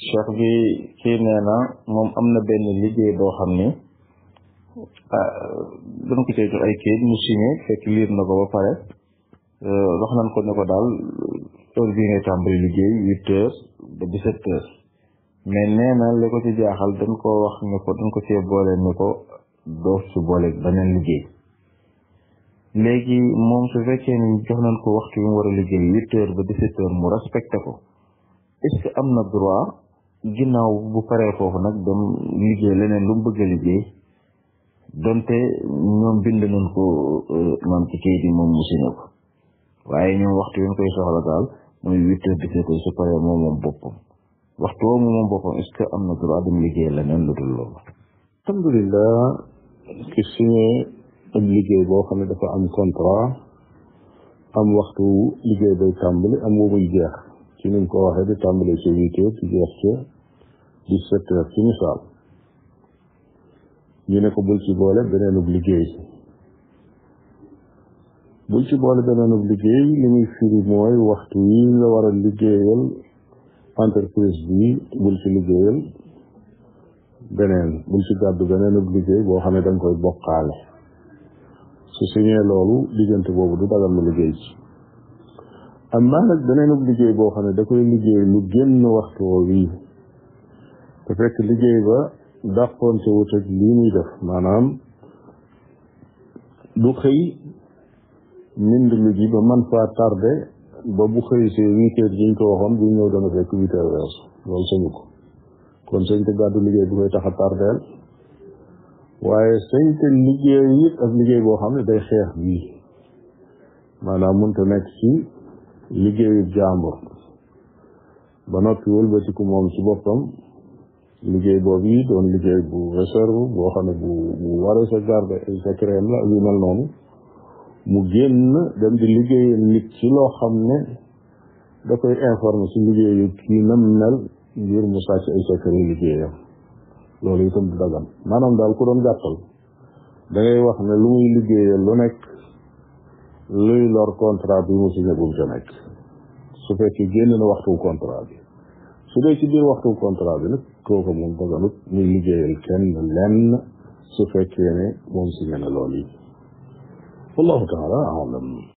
cheikh bi kii nee na moom am na benn liggéey boo xam ni dañ ko cee jox ay kayit mu signé fekk liir na ko ba pare wax nañ ko ne ko daal heure bii ngay tàmbali liggéey huit heures ba dix-sept heures mais nee na li ko ci jaaxal dañ ko wax ne ko dañ ko cee boole ne ko doo ci boole beneen liggéey léegi moom su fekkee ni jox nañ ko waxtu yu mu war a liggéey huit heures ba dix-sept heures mu respecté ko est-ce que am na droit ginnaaw bu paree foofu nag dem liggéey leneen lu mu bëgg a liggéey donte ñoom bind nañ ko man ci kayit yi moom mu signé ko waaye ñoom waxtu yi ñu koy soxla daal mooy huit heures dix-sept heures su paree moom moom boppam waxtu woo moom boppam est-ce que am na droit dem liggéey leneen lu dul loolu alhamdulilah ki signé ab liggéey boo xam ne dafa am contrat am waxtu liggéey bay tàmbali am wu muy jeex ci niñ ko waxee di tàmbali ci huit heures ci jeex ci dix-sept heures ci misaal ñu ne ko bul ci boole beneenub liggéey bul ci boole beneenub liggéey li muy firi mooy waxtu yi nga war a liggéeyal entreprise bi bul ci liggéeyal beneen bul ci gàddu beneenub liggéey boo xam ne da nga koy bokkaale su signé loolu diggante boobu du dagal mu liggéey ci am naa nag beneenub liggéey boo xam ne da koy liggéey lu génn waxtu woo wii te fekk liggéey ba dàqoonte wut ak lii muy def maanaam du xëy mind lu ji ba man faa tardé ba bu xëy see huit heures jiñ ko waxoon bu ñëw dana fekk huit heures weesu loolu sañu ko kon sañ te gàddu liggéey bu koy tax a tardeel waaye sañ te liggéey it ak liggéey boo xam ne day xeex bii maanaam mënta nekk ci liggéeyu jàmbur ba noppi wëlbatiku moom ci boppam liggéey boobu yi doon liggéey bu réserve boo xam ne bu bu war a sa garde ay secret la yu mel noonu mu génn dem di liggéeyal nit ci loo xam ne da koy informer ci liggéeyu kii nam mel ngir mu sàcc ay secret liggéeyam loolu itam du dagan maanaam daal ku doon gàttal da ngay wax ne lu muy liggéeyal lu nekk luy lor contrat bi mu signé bu mu ca nekk su fekkee génn na waxtu contrat bi su dee ci biir waxtu contrat bi nag kooku moom daganut muy liggéeyal kenn lenn su fekkee ne moom signé na loolu yi wallahu taala alam